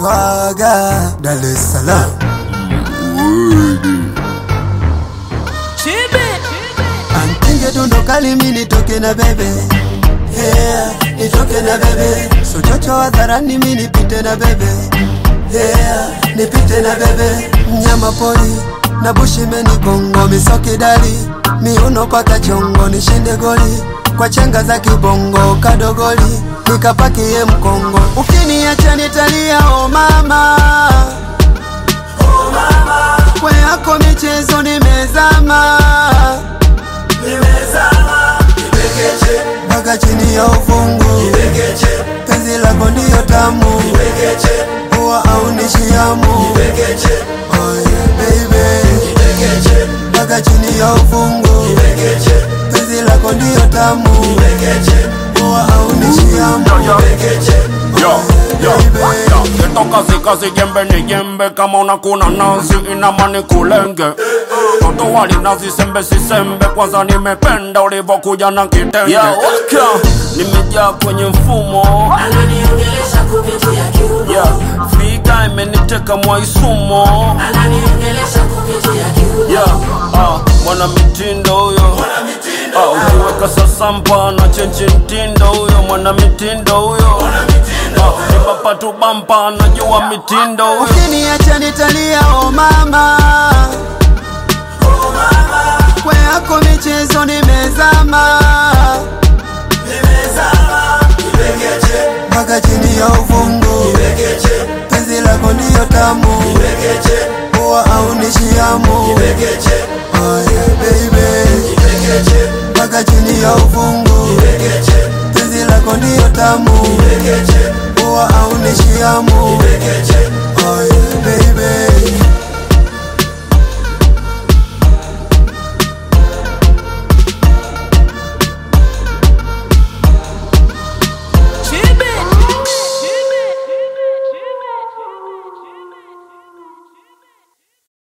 swaga Dar es Salaam Ankinge dundo kali mi nitoke na bebe yeah, nitoke na bebe sochocho hadharani mi nipite na bebe yeah, nipite na bebe mnyama pori na bushimeni bongo misokidali miuno paka chongo nishinde goli kwa chenga za kibongo kadogoli nikapakie mkongo ukiniacha nitalia o mama kwe yako michezo nimezama mpaka chini ya ufungu penzi lako ndiyo tamu huwa aunishiamu oh yeah, baby mpaka chini ya ufungu penzi lako ndiyo tamu huwa aunishiamu Yo, yo, yo, Esto kazi kazi jembe ni jembe kama unakuna nazi inamani kulenge Toto wali nazi sembe si sembe kwanza nimependa ulivokuja na kitenge Yo, welcome. Nimejaa kwenye mfumo ananiongelesha kupitia kiuno yeah. Figa imeniteka mwaisumo ananiongelesha kupitia kiuno yeah. ah, mwana mitindo huyo ah, ukiweka sasampa na chenchi mtindo huyo mwana mitindo huyo ah, nibapa tu bampa najua mitindo huyo ukiniacha nitalia o mama kwe yako michezo nimezama mpaka chini ya uvungu penzi lako ndiyo tamu huwa aunishiamu oh yeah, baby mpaka chini ya uvungu penzi lako ndiyo tamu huwa aunishiamu